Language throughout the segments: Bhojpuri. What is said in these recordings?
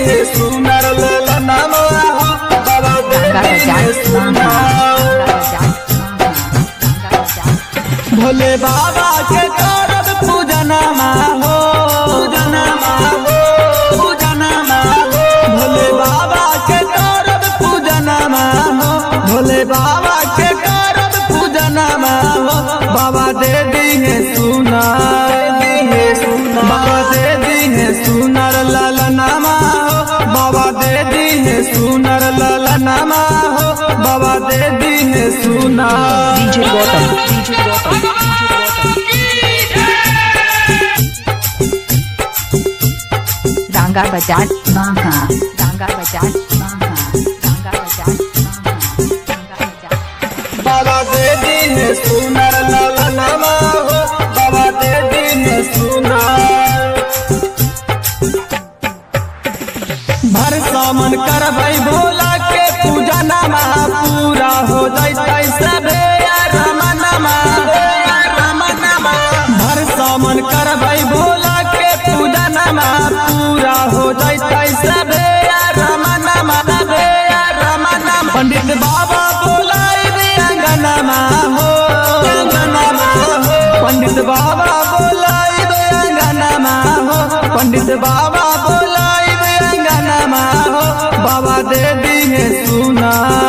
है सुनर ललनमा हो बाबा दे दी है सुनर भोले बाबा के करब पूजनमा हो पूजनमा हो पूजनमा हो भोले बाबा के करब पूजनमा हो भोले बाबा के करब पूजनमा हो बाबा दे दी है सुना बाबा दे दी है सुनर ललनमा हो बाबा दे दी है सुनर ललनमा हो बाबा दे दी है सुना DJ Gotham. DJ Gotham. Ranga Bajaj Manga. Ranga Bajaj Manga. Ranga Bajaj Manga. Ranga Bajaj. बाबा दे दी है सुनर ललनमा हो बाबा दे दी है सुनर भर सामन करबै भोला के पूजा नमा पूरा हो जैतै सबे रमनमा रमनमा भर सामन करबै भोला के पूजा नमा पूरा हो जैतै सबे रमनमा सबे रमनमा पंडित बाबा बोलाई अंगनमा हो अंगनमा हो पंडित बाबा बोलाई अंगनमा हो पंडित बाबा बोलाई अंगनमा हो बाबा दे दी है सुना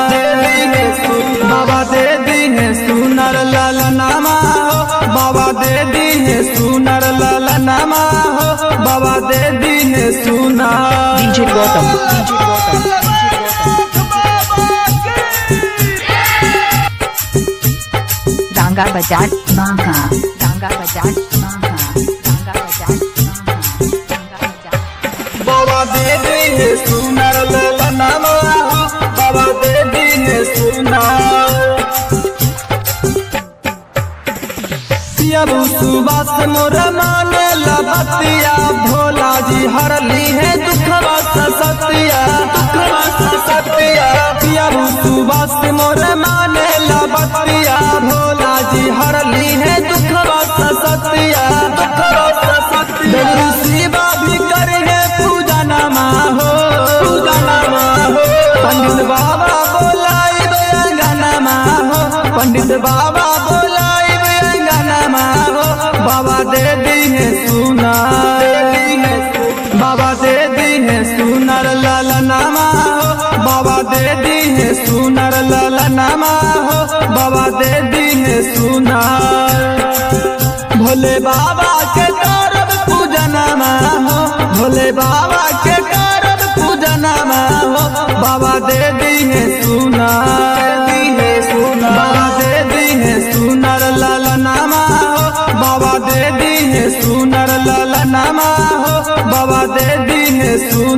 बाबा दे दी है सुनर ललनमा हो बाबा दे दी है सुनर ललनमा हो बाबा दे दी है सुना DJ Gotham. DJ Gotham. Ranga Bajaj Manga. Ranga Bajaj Manga. Ranga Bajaj Manga. Ranga Bajaj. बाबा दे दी है सुनर ललनमा हो बाबा दे दी है सुनर पियाबू सुबास मोर माने लबतिया भोला जी हरली है दुखवा सतिया दुखवा सतिया पियाबू सुबास मोर माने लबतिया भोला जी हरली है दुखवा सतिया दुखवा सतिया शिवा भी करे पूजा नमा हो पूजा नमा हो पंडित बाबा बोलाई अंगनमा हो पंडित बाबा बोलाई अंगनमा हो बाबा दे दी है सुना बाबा दे दी है सुनर ललनमा हो बाबा दे दी है सुनर ललनमा हो बाबा दे दी है सुनर भोले बाबा के करब पूजनमा हो भोले बाबा के करब पूजनमा हो बाबा दे दी है सुना बाबा दे दी है सुनर ललनमा हो बाबा दे दी है सुनर ललनमा हो बाबा दे दी है सुना